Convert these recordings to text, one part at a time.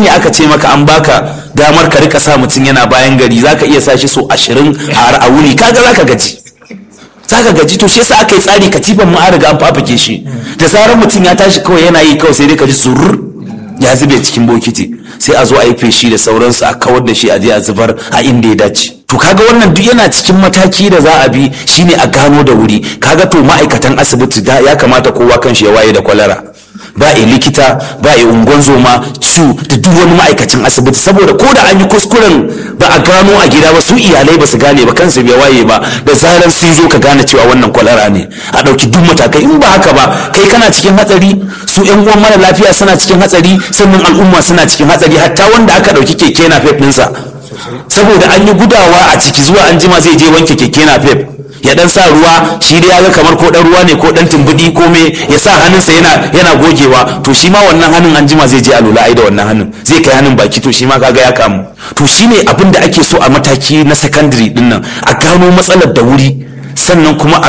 ne aka ce maka an baka damar ka rika sa mutum yana bayan gari zaka iya sa shi so ashirin a wuni kaga zaka gaji zaka gaji to shi yasa aka yi tsari katifan mu an riga an fafake shi da zarar mutum ya tashi kawai yana yi kawai sai dai ka ji surur ya zube cikin bokiti sai a zo a yi feshi da sauransu a kawar da shi a je a zubar a inda ya dace to kaga wannan duk yana cikin mataki da za a bi shine a gano da wuri kaga to ma'aikatan asibiti da ya kamata kowa kan shi ya waye da kwalara ba a likita ba a ungon zoma ciwo da duk wani ma'aikacin asibiti saboda ko da an yi kuskuren ba a gano a gida ba su iyalai ba su gane ba kansu bai waye ba da zarar sun zo ka gane cewa wannan kwalara ne a ɗauki duk matakai in ba haka ba kai kana cikin hatsari su yan uwan mara lafiya suna cikin hatsari sannan al'umma suna cikin hatsari hatta wanda aka ɗauki keke na fef ɗinsa saboda an yi gudawa a ciki zuwa an jima zai je wanke keke na fef ya dan sa ruwa shi dai ya ga kamar ko dan ruwa ne ko dan tumbudi ko me ya sa hannunsa yana yana gogewa to shi ma wannan hannun an jima zai je a lula ai da wannan hannun zai kai hannun baki to shi ma kaga ya kamu to shine abin da ake so a mataki na secondary din nan a gano matsalar da wuri sannan kuma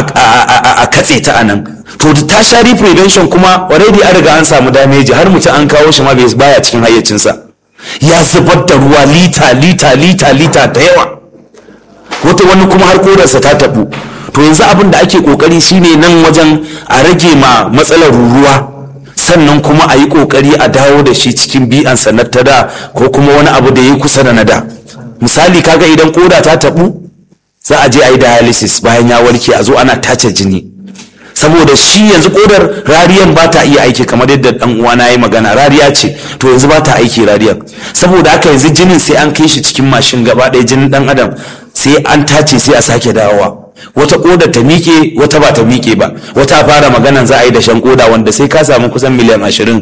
a katse ta anan to da tertiary prevention kuma already an riga an samu damage har mutum an kawo shi ma bai baya cikin hayyacinsa ya zubar da ruwa lita lita lita lita da yawa wata wani kuma har kodarsa ta tabu to yanzu abin da ake kokari shine nan wajen a rage ma matsalar ruruwa sannan kuma a yi kokari a dawo da shi cikin bi'ansa na ta da ko kuma wani abu da ya kusa da na da misali kaga idan koda ta tabu za a je a yi dialysis bayan ya warke a zo ana tace jini saboda shi yanzu kodar rariyan ba ta iya aiki kamar yadda dan uwana ya yi magana rariya ce to yanzu ba ta aiki rariyan saboda haka yanzu jinin sai an kai shi cikin mashin gaba ɗaya jinin dan adam sai an tace sai a sake dawowa wata koda ta miƙe wata ba ta miƙe ba wata fara maganan za a yi dashen koda wanda sai ka samu kusan miliyan ashirin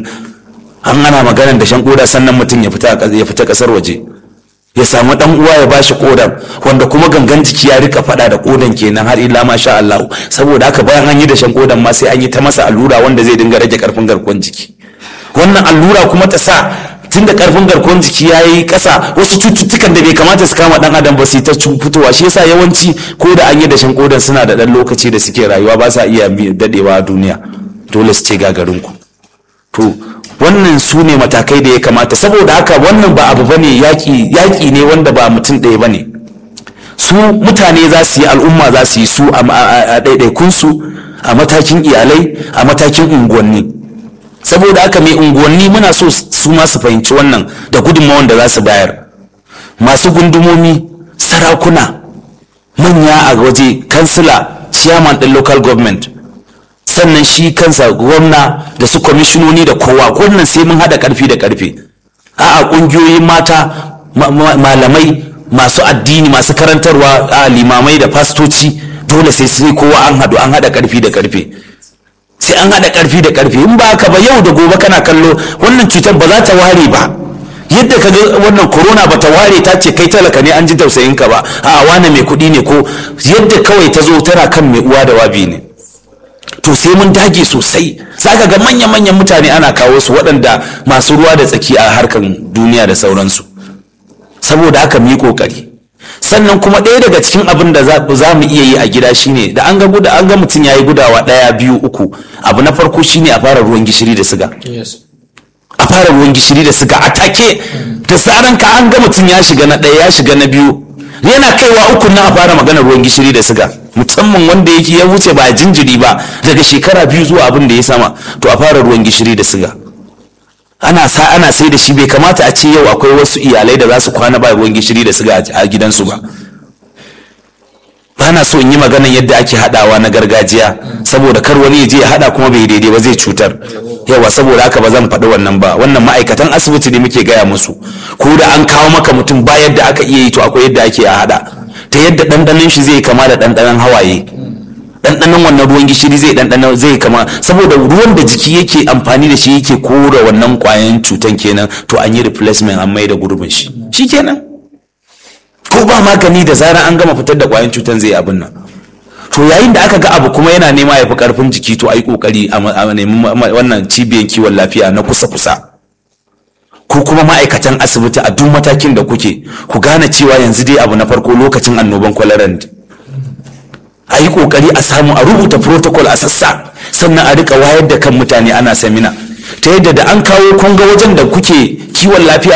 an ana maganan dashen koda sannan mutum ya fita ya fita kasar waje ya samu dan uwa ya bashi kodan wanda kuma gangan jiki ya rika fada da kodan kenan har illa ma sha Allah saboda haka bayan an yi dashen kodan ma sai an yi ta masa allura wanda zai dinga rage karfin garkuwar jiki wannan allura kuma ta sa tunda karfin garkuwar jiki ya yi ƙasa wasu cututtukan da bai kamata su kama dan adam ba su ta fitowa shi yasa yawanci ko da an yi dashen kodan suna da dan lokaci da suke rayuwa ba sa iya dadewa a duniya dole su ce gagarin ku to wannan su ne matakai da ya kamata saboda haka wannan ba abu bane yaƙi yaƙi ne wanda ba mutum ɗaya bane su mutane za su yi al'umma za su yi su a ɗaiɗaikunsu a matakin iyalai a matakin unguwanni saboda haka mai unguwanni muna so su ma su fahimci wannan da gudunmawan da za su bayar masu gundumomi sarakuna manya a waje kansila chairman ɗin local government sannan shi kansa gwamna da su kwamishinoni da kowa wannan sai mun haɗa ƙarfi da ƙarfe a'a ƙungiyoyin mata malamai masu addini masu karantarwa a limamai da fastoci dole sai sai kowa an haɗu an haɗa ƙarfi da ƙarfe sai an haɗa ƙarfi da ƙarfe in ba haka ba yau da gobe kana kallo wannan cutar ba za ta ware ba yadda ka ga wannan corona ba ta ware ta ce kai talaka ne an ji tausayin ka ba a wane mai kuɗi ne ko yadda kawai ta zo tana kan mai uwa da wabi ne to sai mun dage sosai saka ga manya-manyan mutane ana kawo su waɗanda masu ruwa da tsaki a harkan duniya da sauransu saboda haka mu yi ƙoƙari sannan kuma ɗaya daga cikin abin da za mu iya yi a gida shine da an ga guda an ga mutum ya yi gudawa ɗaya biyu uku abu na farko shine a fara ruwan gishiri da siga a fara ruwan gishiri da siga a take da tsaran ka an ga mutum ya shiga na ɗaya ya shiga na biyu yana kaiwa uku na a fara magana ruwan gishiri da siga musamman wanda yake ya wuce ba jinjiri ba daga shekara biyu zuwa abin da ya sama to a fara ruwan gishiri da siga ana sa ana sai da shi bai kamata a ce yau akwai wasu iyalai da za su kwana ba ruwan gishiri da siga a gidansu ba bana so in yi maganan yadda ake hadawa na gargajiya saboda kar wani ya je ya hada kuma bai daidai ba zai cutar yawa saboda haka ba zan faɗi wannan ba wannan ma'aikatan asibiti ne muke gaya musu ko da an kawo maka mutum ba yadda aka iya yi to akwai yadda ake a hada ta yadda ɗanɗanon shi zai kama da ɗanɗanon hawaye ɗanɗanon wannan ruwan gishiri zai ɗanɗanon zai kama saboda ruwan da jiki yake amfani da shi yake kora wannan ƙwayan cutan kenan to an yi replacement an mai da gurbin shi shi kenan ko ba magani da zarar an gama fitar da ƙwayan cutan zai abin nan to yayin da aka ga abu kuma yana nema ya fi ƙarfin jiki to a yi ƙoƙari a nemi wannan cibiyar kiwon lafiya na kusa-kusa ko kuma ma'aikatan asibiti a duk matakin da kuke ku gane cewa yanzu dai abu na farko lokacin annoban kwalaran a yi kokari a samu a rubuta protocol a sassa sannan a rika wayar da kan mutane ana samina ta yadda da an kawo kunga wajen da kuke kiwon lafiya